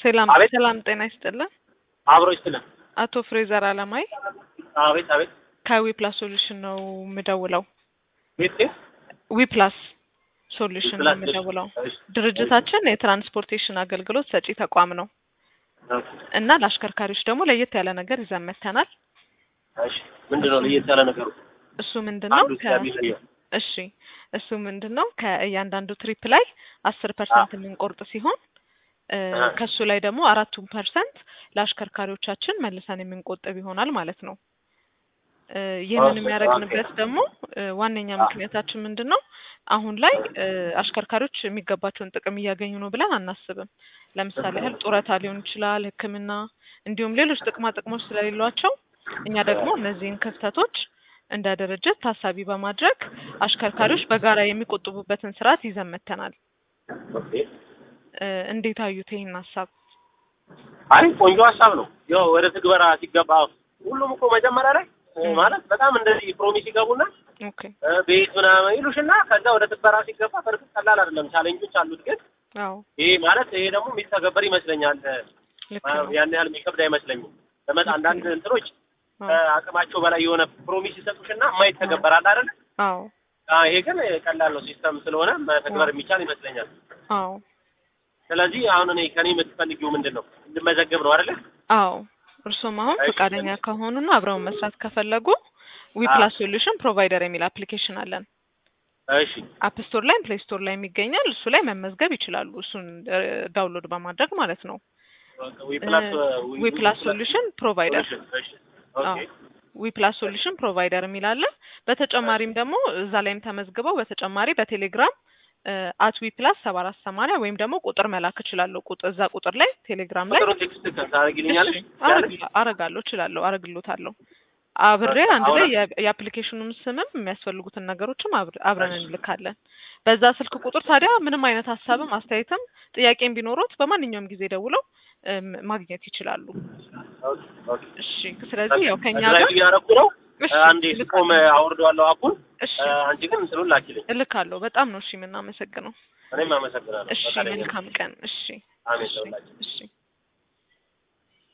ሰላም አቤት። ሰላም፣ ጤና ይስጥልን። አብሮ ይስጥልን። አቶ ፍሬዘር አለማይ አቤት አቤት። ከዊፕላስ ሶሉሽን ነው የምደውለው። ቤት ቤት ዊፕላስ ሶሉሽን ነው ዊፕላስ የምደውለው። እሺ፣ ድርጅታችን የትራንስፖርቴሽን አገልግሎት ሰጪ ተቋም ነው ኦኬ። እና ለአሽከርካሪዎች ደግሞ ለየት ያለ ነገር ይዘን መጥተናል። እሺ፣ ምንድን ነው ለየት ያለ ነገሩ? እሱ ምንድን ነው? አንዱ ከ- የሚለየው እሺ እሱ ምንድን ነው? ከእያንዳንዱ ትሪፕ ላይ አስር ፐርሰንት የምንቆርጥ ሲሆን እ፣ አ። ከሱ ላይ ደግሞ አራቱን ፐርሰንት ለአሽከርካሪዎቻችን መልሰን የምንቆጥብ ይሆናል ማለት ነው። እ፣ ይህንን ኦኬ፣ የሚያደርግንበት ኦኬ። ደግሞ እ፣ ዋነኛ አ። ምክንያታችን ምንድን ነው? አሁን ላይ እ፣ አሽከርካሪዎች የሚገባቸውን ጥቅም እያገኙ ነው ብለን አናስብም። ለምሳሌ ያህል ጡረታ ሊሆን ይችላል፣ ሕክምና እንዲሁም ሌሎች ጥቅማ ጥቅሞች ስለሌሏቸው እኛ ደግሞ እነዚህን ክፍተቶች እንደ ድርጅት ታሳቢ በማድረግ አሽከርካሪዎች በጋራ የሚቆጥቡበትን ስርዓት ይዘን መጥተናል። ኦኬ። እ፣ እንዴት አዩት ይህን ሀሳብ? አይ ቆንጆ ሀሳብ ነው። ያው ወደ ትግበራ ሲገባ ሁሉም እኮ መጀመሪያ ላይ እ፣ ም። ማለት በጣም እንደዚህ ፕሮሚስ ይገቡና ኦኬ እ፣ ቤት ምናምን ይሉሽና ከዛ ወደ ትግበራ ሲገባ በእርግጥ ቀላል አይደለም፣ ቻሌንጆች አሉት። ግን አዎ ይሄ ማለት ይሄ ደግሞ የሚተገበር ይመስለኛል። ልክ አ፣ ነው። ያን ያህል የሚከብድ አይመስለኝም። ለመጣ አንዳንድ እንትኖች አዎ ከአቅማቸው በላይ የሆነ ፕሮሚስ ይሰጡሽና የማይተገበር አለ አይደል? አዎ አ፣ ይሄ ግን ቀላል ነው። ሲስተም ስለሆነ መተግበር የሚቻል ይመስለኛል። አዎ ስለዚህ አሁን እኔ ከኔ የምትፈልጊው ምንድን ነው? እንድመዘገብ ነው አይደለ? አዎ እርሱም አሁን እሺ። ፈቃደኛ ከሆኑና አብረውን መስራት ከፈለጉ ዊፕላስ ሶሉሽን ፕሮቫይደር የሚል አፕሊኬሽን አለን። እሺ አፕ ስቶር ላይ ፕሌይ ስቶር ላይ የሚገኛል። እሱ ላይ መመዝገብ ይችላሉ። እሱን ዳውንሎድ በማድረግ ማለት ነው። ዊፕላስ ዊፕላስ ሶሉሽን ፕሮቫይደር እሺ ኦኬ ዊፕላስ ሶሉሽን ፕሮቫይደር የሚል አለ። በተጨማሪም ደግሞ እዛ ላይም ተመዝግበው በተጨማሪ በቴሌግራም አት ዊፕላስ ሰባ አራት ሰማንያ ወይም ደግሞ ቁጥር መላክ እችላለሁ። ቁጥር እዛ ቁጥር ላይ ቴሌግራም ላይ ቁጥሩን ቴክስት ታደርጊልኛለሽ? እሺ፣ አረግ- አረጋለሁ እችላለሁ አረግሎታለሁ። አብሬ አንድ ላይ የ- የአፕሊኬሽኑን ስምም የሚያስፈልጉትን ነገሮችም አብር- አብረን እሺ። እንልካለን። በዛ ስልክ ቁጥር ታዲያ ምንም አይነት ሀሳብም አስተያየትም ጥያቄም ቢኖሩት በማንኛውም ጊዜ ደውለው እም፣ ማግኘት ይችላሉ። ኦኬ ኦኬ እሺ፣ ስለዚህ ያው ከኛ ድራይቭ ጋር እያደረኩ ነው። እሺ፣ አንዴ ስቆም አውርደዋለሁ አፑን። እሺ አንቺ ግን እንትኑን ላኪልኝ። እልካለሁ። በጣም ነው እሺ የምናመሰግነው። እኔም አመሰግናለሁ። እሺ ፈቃደኛ ነኝ። መልካም ቀን። እሺ አሜን እሺ ተውላችሁ። እሺ